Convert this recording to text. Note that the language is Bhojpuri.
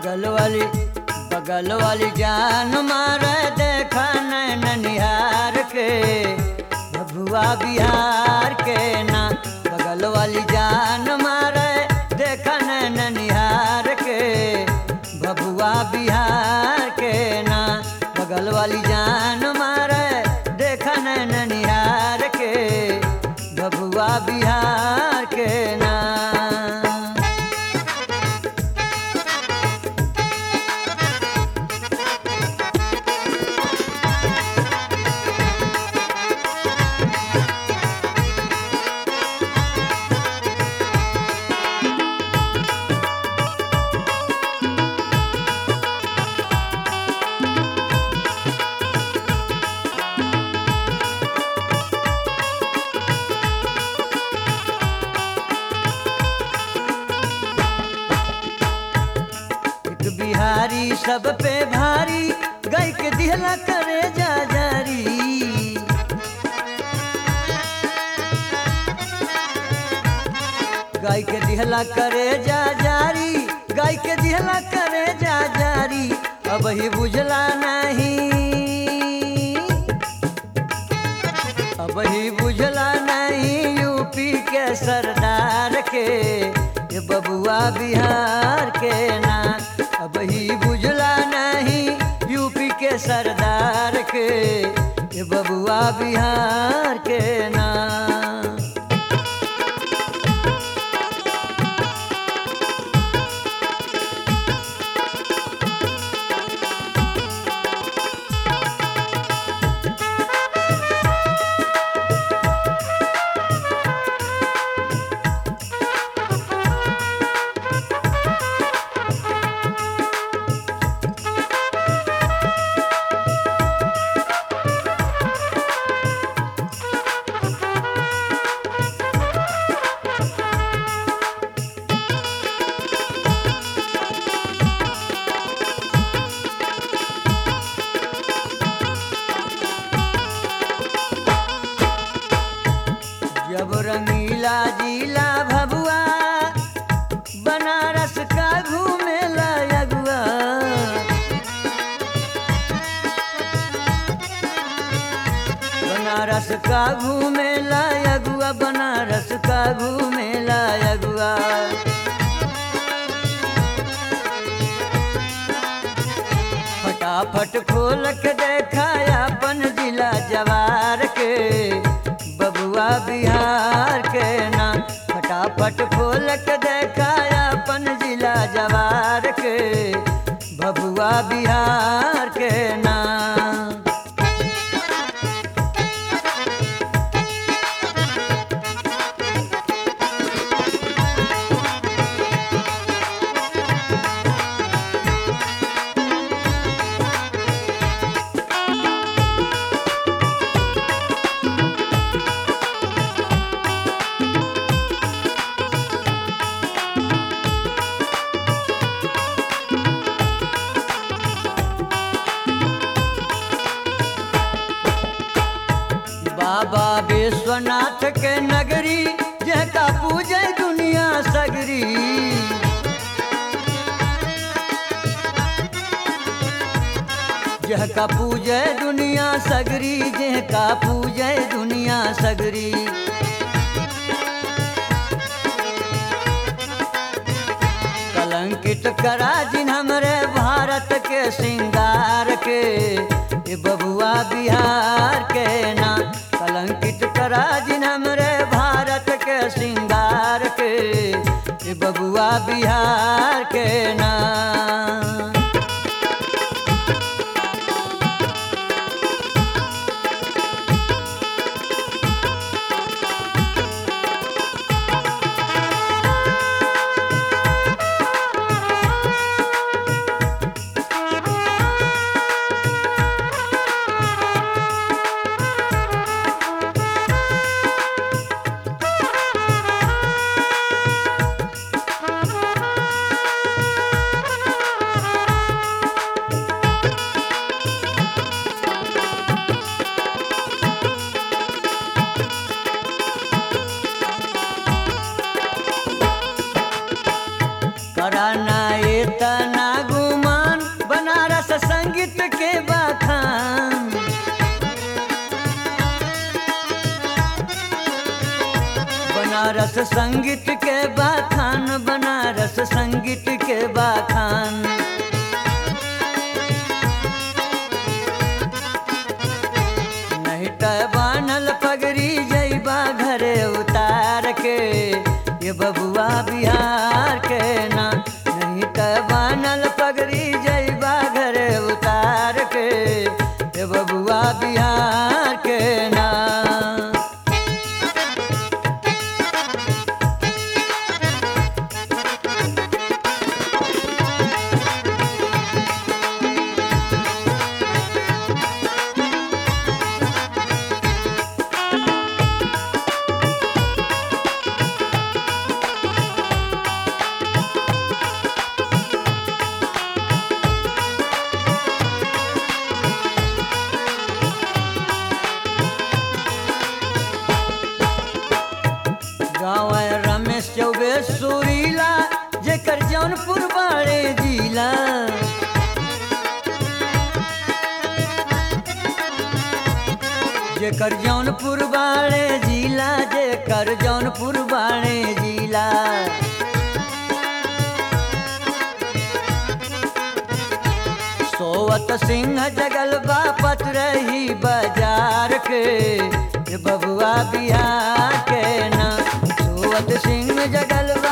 बगल वाली बगल वाली जान मारे देखा नैन निहार के भभुआ बिहार के ना बगल वाली जान मारे देखा नैन निहार के भभुआ बिहार के ना बगल वाली जान मारे देखा नैन निहार के भभुआ बिहार के ना एक बिहारी सब पे भारी गाय के दिहला करे जा जारी गाय के दिहला करे जा जारी गाय के दिहला करे जा जारी अब ही बुझला नहीं अब ही बुझला नहीं यूपी के सरदार के ये बबुआ बिहार के ना अब ही बुझला नहीं यूपी के सरदार के ये बबुआ बिहार के ना जब रंगीला जिला भभुआ बनारस का घूमेला अगुआ बनारस का घूमेला अगुआ बनारस का घूमेला अगुआ फटाफट खोल के देखाया अपन जिला जवार के बबुआ बिहार के ना फटाफट खोल के देखाया अपन जिला जवार के बबुआ बिहार के ना बाबा विश्वनाथ के नगरी जका पूजे दुनिया सगरी जहका पूजे दुनिया सगरी जहका पूजे दुनिया सगरी कलंकित करा जिन हमरे भारत के श्रृंगार के ये बबुआ बिहार के ना कलंकित करा जिन हमरे भारत के श्रृंगार के ये बबुआ बिहार के ना के बाखान बनारस संगीत के बाखान बनारस संगीत के बाखान नहीं त बानल पगड़ी जैबा घरे उतार के ये बबुआ बिहार के ना नहीं त बानल पगड़ी जैबा घरे उतार के ये बबुआ बिहार के ना गाँव है रमेश चौबे सुरीला जेकर जौनपुर बाड़े जिला जेकर जौनपुर बाड़े जिला जेकर जौनपुर बाड़े जिला सोवत सिंह जगल बापत रही बाजार के ये बबुआ बिहार के ना सोवत सिंह जगल